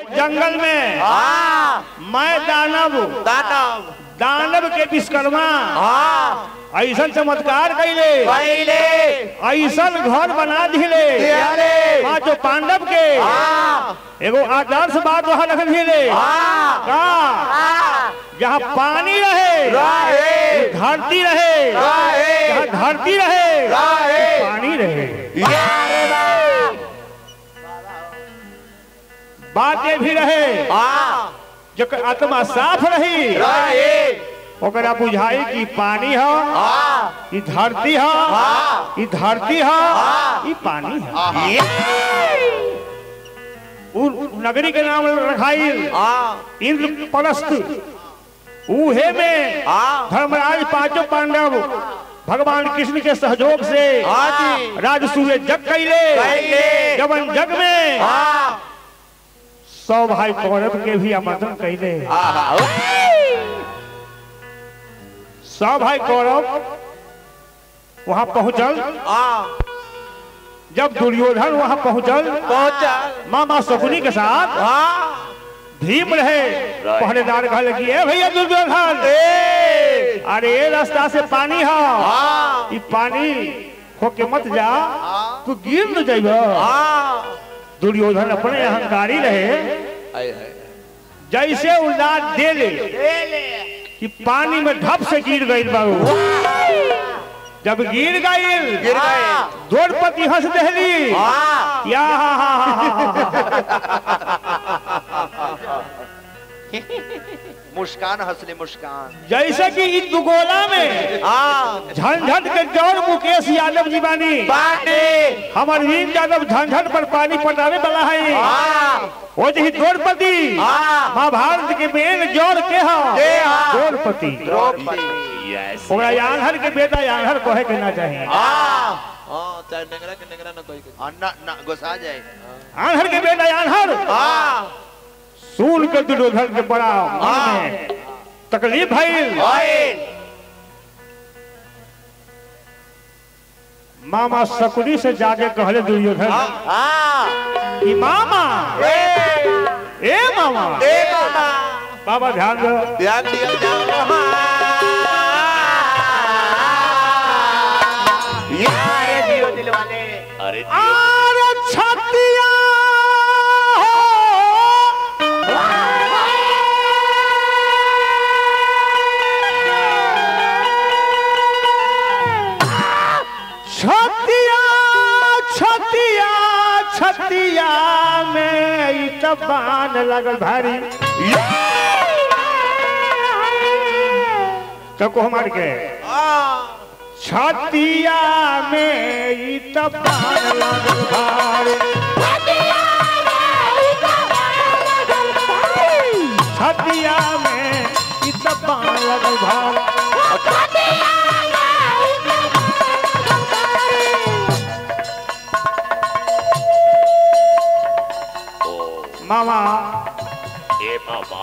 एक जंगल में हाँ मैं दानव दानव दानव के विश्वकर्मा हाँ ऐसा चमत्कार कैले पहले ऐसा घर बना दिले दियाले पांचों पांडव के हाँ एगो आदर्श बात वहां रख दिले हाँ का हाँ जहाँ पानी रहे रहे धरती रहे रहे जहाँ धरती रहे रहे पानी रहे यारे बा बातें भी रहे हाँ जकर आत्मा साफ रही रहे ओकरा बुझाई कि पानी है हाँ ई धरती है हाँ ई धरती है ई पानी है उ नगरी के नाम रखाई हाँ इंद्रप्रस्थ उहे में हाँ धर्मराज पांचों पांडव भगवान कृष्ण के सहयोग से हाँ जी राजसूय जग कैले कैले। जवन जग में हाँ सौ भाई कौरव के भी आमंत्रण कैले हाँ सौ भाई कौरव वहां पहुंचल हाँ जब दुर्योधन वहां पहुंचल पहुंचा मामा शकुनी के साथ हाँ भीम रहे पहरेदार कह लगी ए भैया दुर्योधन ए अरे ये रास्ता से पानी है हाँ ई पानी होके मत जा तू गिर न जाइब हाँ दुर्योधन अपने अहंकारी रहे हाय हाय जैसे उल्लाद दे ले कि पानी में ढप से गिर गई बाबू जब गिर गई गिर गए द्रौपदी हंस दहली हाँ या हा हा हा हा मुस्कान हंसले मुस्कान जैसे कि इस दुगोला में हाँ झंझट के जौर मुकेश यादव जी बानी पानी हमार वीर यादव झंझट पर पानी पटावे वाला है हाँ वो जी द्रौपदी हाँ महाभारत के मेन जोर के हा के हा? द्रौपदी द्रौपदी यस ओकरा यानहर के बेटा यानहर कहे के ना चाहिए हाँ हाँ चाहे नेगरा के नेगरा ना कोई ना ना गुस्सा जाए यानहर के बेटा यानहर हाँ सुन के दुर्योधन के बड़ा मन में तकलीफ भइल ओए मामा शकुनी से जाके कहले दुर्योधन हाँ कि मामा ए ए मामा ए मामा बाबा ध्यान दो ध्यान दिया जाओ यार जियो दिल वाले अरे आर छतिया छतिया छतिया छतिया में ई त बान लगल भारी तो को हमार के छतिया में ई त बान लगल भारी छतिया में ई त बान लगल भारी मामा ए मामा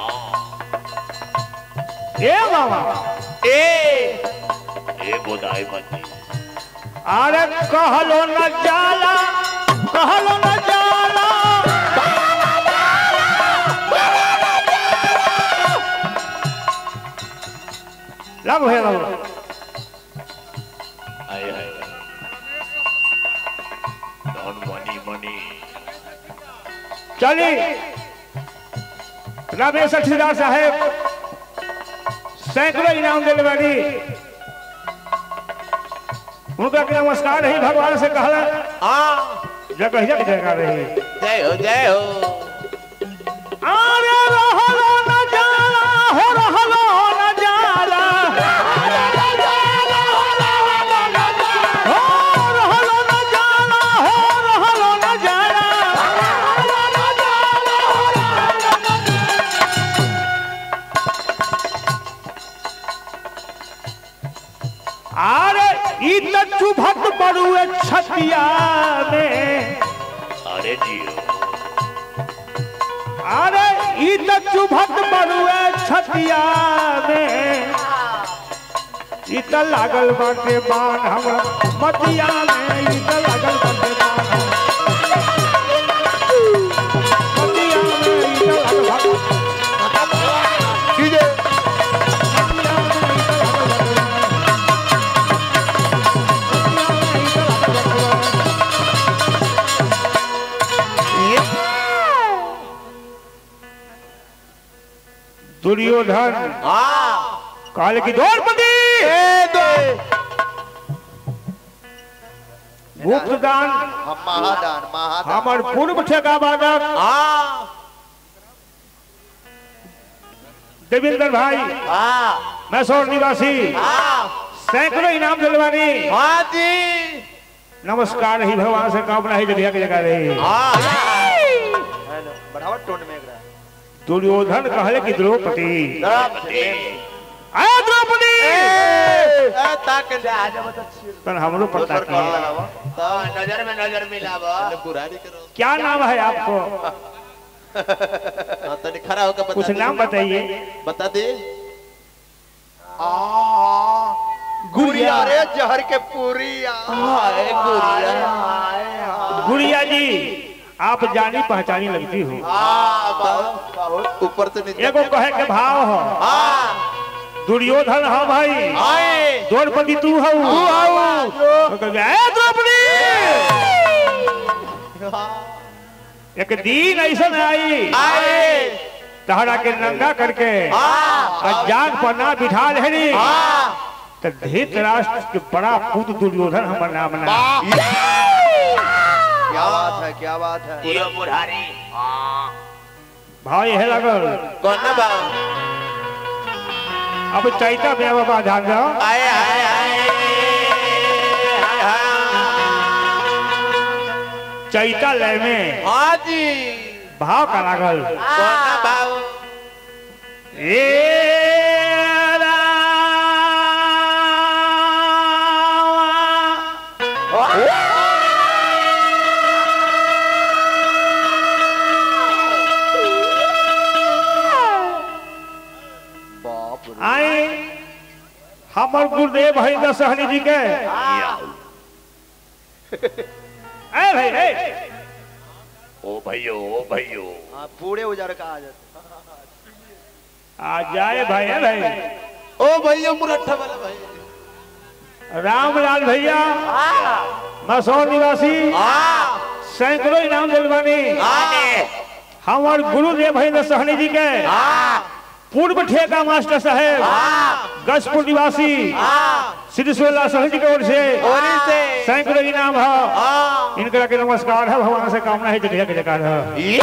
ए मामा ए ए बोदाई मती अरे कहलो न जाला कहलो न जाला लग भे लग आए हाय डॉन मनी मनी चली रमेश ठेकेदार साहेब सैकड़ों इनाम दिल बानी उनका के नमस्कार रही भगवान से कहला हाँ जगह जगह जगह रही जय हो जय हो अरे रहलो न जाला हो रहलो न जाला हो रहलो न जाला हो रहलो न जाला अरे ई त चुभत बड़ुए छतिया में अरे जियो अरे ई त चुभत बड़ुए छतिया में ई त लागल बाटे बाण हमरा मतिया में ई त लागल बाटे बाण हमरा। मतिया में ई त दुर्योधन हाँ कहले कि द्रौपदी ए दो गुप्तदान हम महादान महादान हमर पूर्व ठेका बादक हाँ देवेंद्र भाई हाँ मैसौर निवासी हाँ सैकड़ों इनाम दिलवानी हाँ जी नमस्कार ही भगवान से कामना ही जगह की जगह रही हाँ हेलो बढ़ावा टोन में एकरा दुर्योधन कहले कि द्रौपदी द्रौपदी आय द्रौपदी ए ताक ले आ जा बता तन हमरो पता दोसर कॉल की लगावा तो नजर में नजर मिलावा बुरारी करो क्या नाम है आपको हाँ तनी खड़ा होकर बता कुछ दे। नाम बताइए बता दे गुड़िया रे जहर के पूरिया हाय गुड़िया गुड़िया जी आप जानी पहचानी लगती हो हाँ बहुत बहुत ऊपर से नीचे एगो कहे के भाव हो हाँ दुर्योधन हो भाई आए द्रौपदी तू हो तो कहे, "ए, द्रौपदी एक दिन ऐसा आई आए तहरा के नंगा करके हाँ जाग पर ना बिठा लेनी हाँ तो धृतराष्ट्र के बड़ा पुत्र दुर्योधन हमर नाम ना क्या बात है क्या बात है ये बुढ़ारी भाई है लगल कौन ना बाबू अब चैता में बाबा ध्यान दो आए आए आए चैता लय में हाँ जी भाव का लागल कौन ना बाबू ए रामा। बाप रे आए हमर गुरुदेव है दशहरी जी के ए भाई ए ओ भैयो ओ भैयो हाँ पूरे उजार का आ जाता आ जाए भाई ए भाई ओ भैया मुरट्ठा वाला भाई रामलाल भैया मसौर निवासी हाँ सैकड़ों इनाम दिलवानी हाँ हमार गुरुदेव है दशहरी जी के हाँ पूर्व ठेका मास्टर साहेब हाँ गजपुर निवासी हाँ श्री सोला सहज की ओर से ओरी से सैकड़ों इनाम है हाँ इनका के नमस्कार है भगवान से कामना है जगह के जगह है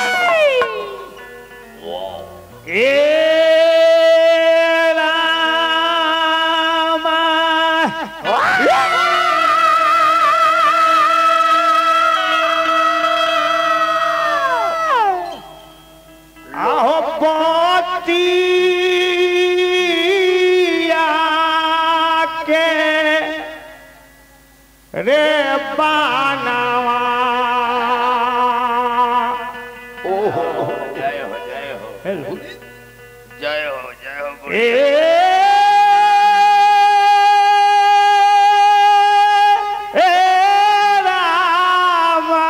वाह ए रामा आहो बतिया के रे बानावा जय हो जय हो हेलो जय हो जय हो गुरु। ए ए रामा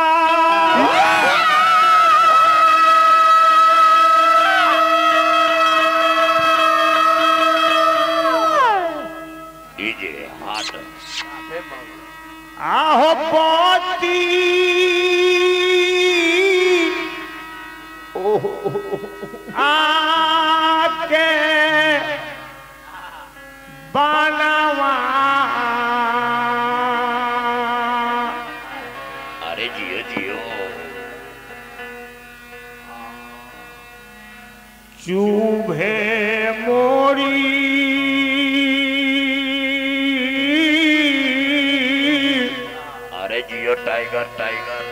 डीजे हाथ आहो पति आके बनवा अरे जियो जियो चुभे मोरी अरे जियो टाइगर टाइगर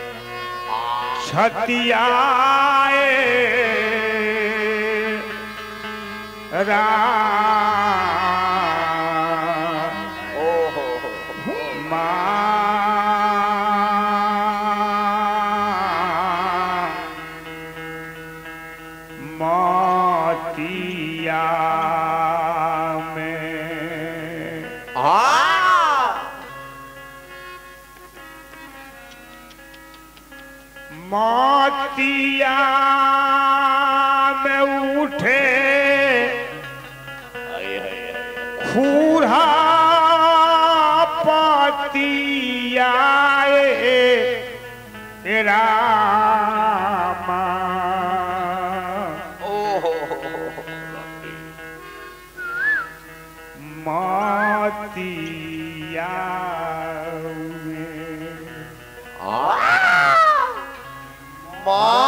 छतियाए रा ओहो मोतिया में हाँ मोतिया में उठे हाय हाय हाय खूरा पतियाए रामा ओहो रतिया में माँ